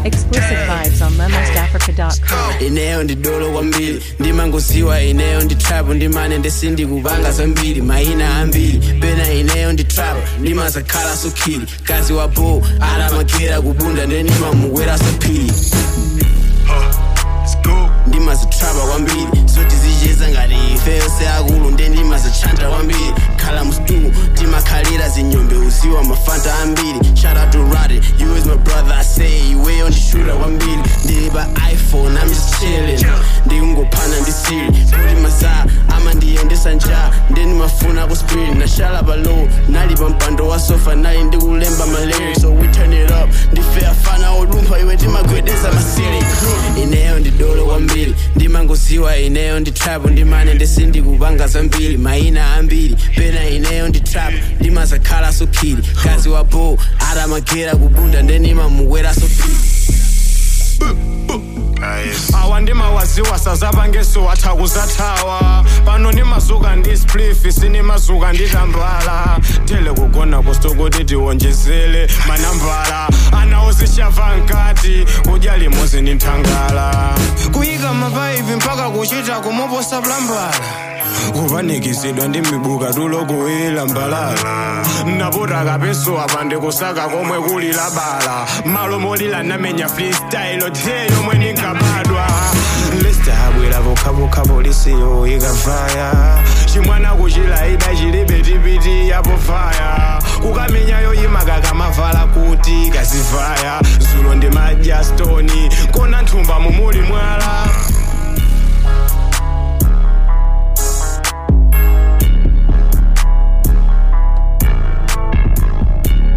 Explicit vibes on lemostafrica.com. ineyo ndi dolo kwambiri ndimangosiwa ineyo ndi trap ndimane ndesindikupanga zambiri mayina ambiri pena ineyo ndi trap ndimasakhala sokhili kazi wa bo alamagera kubunda ndenimamukwera sophiri ndimazitrapa kwambiri zoti zicheza ngati ifeyo seakulu nde ndimazitshanta kwambiri khala mstumu timakhalira zinyombe usiwa mafanta ambiri shout out to Roddy, you is my brother I say iweyo ndishuta kwambiri ndili pa iphone I'm just chilling ndikungophana ndi siri kuti masaa amandiyendesa nja ndendimafuna ku spirit nashala pa low nali pa mpando wa sofa nali ndikulemba maleri so we turn it up ndife afana olumpha iwe timagwedeza masiri ineyo ndi dolo kwambiri ndimangosiwa ineyo ndi trap ndimane ndesindikupanga zambiri mayina ambiri pena ineyo ndi trap ndimazakhala sokhili kazi wa bo atamagera kubunda ndenimamukwera sophiri awa ndimawaziwa sazapangeso atha kuzathawa pano ndimazuka ndi spliff sinimazuka nditambala tele kugona kustokuti tiwonjezele manambala anawo zichava nkati kudya limozi ndi nthangala kuyika mapaipi mpaka kuchita kumuposa plambala kupanikizidwa ndi mibuka tulo kuwira mbalala napota kapeso apa ndikusaka komwe kuli labala malo molila namenya freestyle te yomwe ndinkabadwa lesta abwera pokhapokha polisiyo ikavaya chimwana kuchilaida chilibe tipiti yapofaya kukamenya yoyimaka kamava